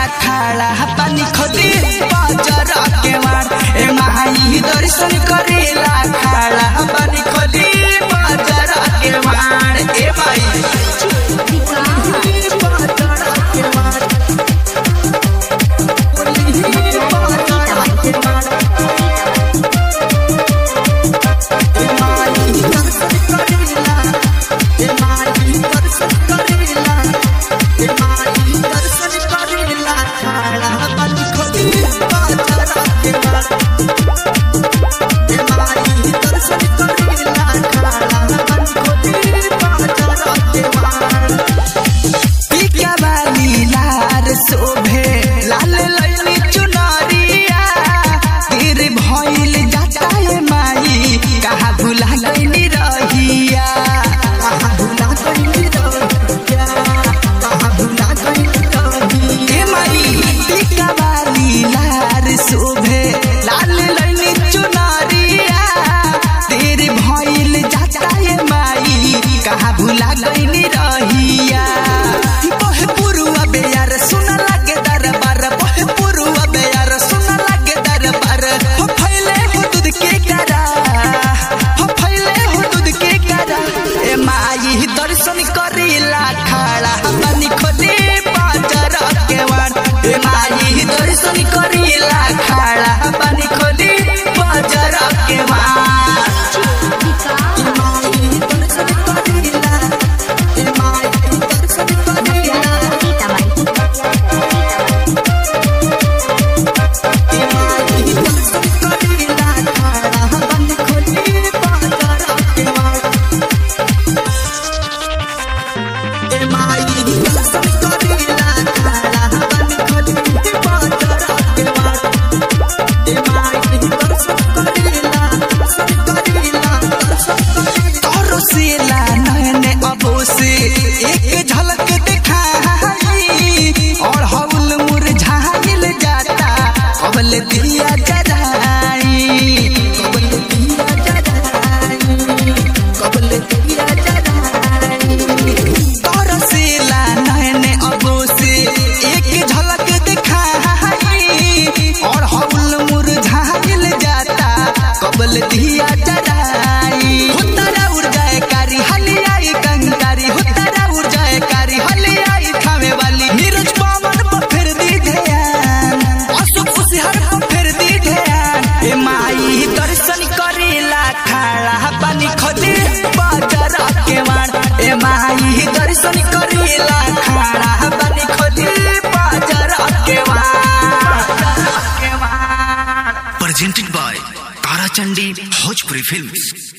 खाड़ा पानी खोदी बाजार के मार ए माई दर्शन करेला खाड़ा पानी खोदी बाजार के मार ए माई पिका वाली लार शोभे लाल लैली चुनरिया गिर भइल जाता है माई कहाँ भुला गइली रहिया कहाँ भुला गइली रहिया कहाँ भुला गइली रहिया ए माई पिका वाली लार शोभे लाल लैली चुनरिया तेरे भइल जाता है माई कहाँ भुला गइली रहिया बहे पुरुआ बेयार सुन लागे दरबार बहे पुरुआ बेयार सुन लागे दरबार हो फैले हो दूध के करा हो फैले हो दूध के करा ए माई दर्शन करेला खाड़ा पानी खोदे बाजार के वार ए माई दर्शन करेला खाड़ा पानी खोदे बाजार के वार ए माई दर्शन करेला ए माई दर्शन करेला तोरसेला नयने अबो से एक झलक दिखाई और हौल मुरझाइल जाता कबल दिया जराई कबल दिया जराई कबल दिया जराई तोरसेला नयने अबो से एक झलक दिखाई और हौल मुरझाइल जाता कबल दिया जराई हुतरा उड़ जाए कारी हली आई कंकारी हुतरा उड़ जाए कारी हली आई खावे वाली नीरज पावन पर फिर दी ध्यान अशोक उसिहर पर फिर दी ध्यान ए माई दर्शन करेला खाड़ा पानी खोदे बाजार के मार ए माई दर्शन करेला खाड़ा पानी खोदे बाजार के मार presented by Tarachandi Bhojpuri Films.